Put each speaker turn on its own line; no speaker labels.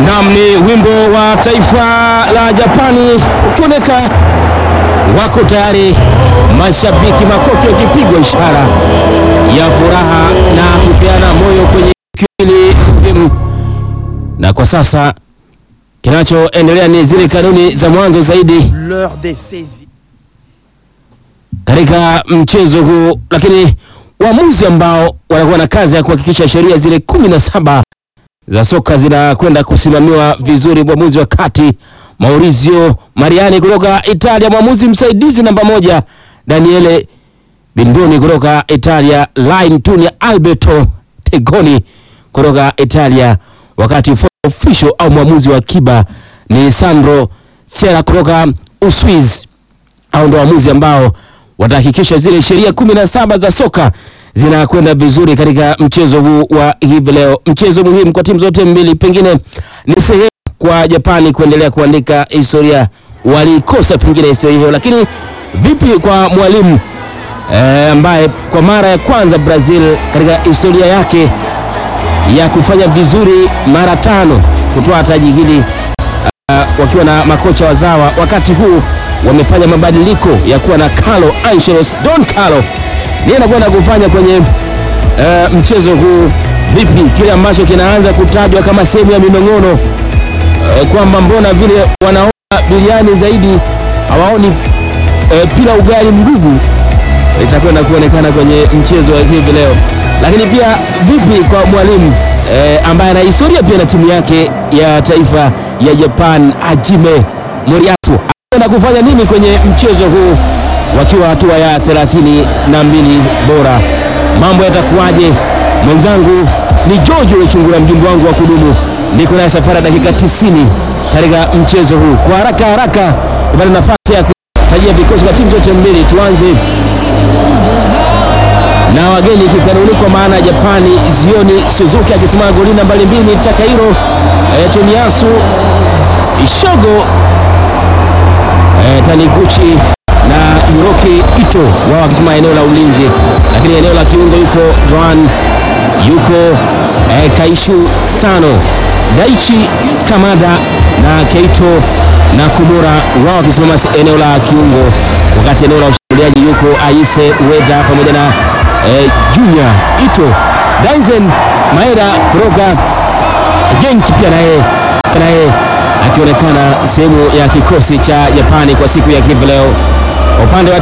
Naam, ni wimbo wa taifa la Japani ukioneka wako tayari, mashabiki makofi yakipigwa, ishara ya furaha na kupeana moyo kwenye kili film. Na kwa sasa kinachoendelea ni zile kanuni za mwanzo zaidi
L'heure des saisies.
katika mchezo huu, lakini waamuzi ambao wanakuwa na kazi ya kuhakikisha sheria zile kumi na saba za soka zinakwenda kusimamiwa vizuri. Mwamuzi wa kati Maurizio Mariani kutoka Italia, mwamuzi msaidizi namba moja Daniele Bindoni kutoka Italia, line tuni Alberto Tegoni kutoka Italia, wakati official au mwamuzi wa kiba ni Sandro Sera kutoka Uswiz. Hao ndio waamuzi ambao watahakikisha zile sheria kumi na saba za soka zinakwenda vizuri katika mchezo huu wa hivi leo, mchezo muhimu kwa timu zote mbili. Pengine ni sehemu kwa Japani kuendelea kuandika historia, walikosa pengine historia hiyo, lakini vipi kwa mwalimu eh, ambaye kwa mara ya kwanza Brazil katika historia yake ya kufanya vizuri mara tano kutoa taji hili uh, wakiwa na makocha wazawa, wakati huu wamefanya mabadiliko ya kuwa na Carlo Ancelotti, Don Carlo ndiye anakwenda kufanya kwenye uh, mchezo huu. Vipi kile ambacho kinaanza kutajwa kama sehemu ya minong'ono uh, kwamba mbona vile wanaona biriani zaidi hawaoni uh, pila ugali mgugu itakwenda kuonekana kwenye mchezo wa hivi leo. Lakini pia vipi kwa mwalimu eh, ambaye ana historia pia na timu yake ya taifa ya Japan, Hajime Moriyasu anakwenda kufanya nini kwenye mchezo huu wakiwa hatua ya thelathini na mbili bora? Mambo yatakuwaje? Mwenzangu ni George Wechungura, mjumbe wangu wa kudumu, niko naye safari ya dakika 90 katika mchezo huu. Kwa haraka haraka, upate nafasi ya kutajia vikosi vya timu zote mbili. Tuanze na wageni kikanuni kwa maana ya Japani, Zioni Suzuki akisimama goli nambari mbili, Takahiro e, Tomiyasu Ishogo e, Taniguchi na Hiroki Ito wao wakisimama eneo la ulinzi, lakini eneo la kiungo yuko Ron yuko e, Kaishu Sano, Daichi Kamada na Keito na Kumura wao wakisimama eneo la kiungo, wakati eneo la ushambuliaji yuko Aise Ueda pamoja na eh, Junior Ito Daisen Maeda kutoka Genk pia naye naye akionekana sehemu ya kikosi cha Japani kwa siku ya hivi leo. Kwa upande wa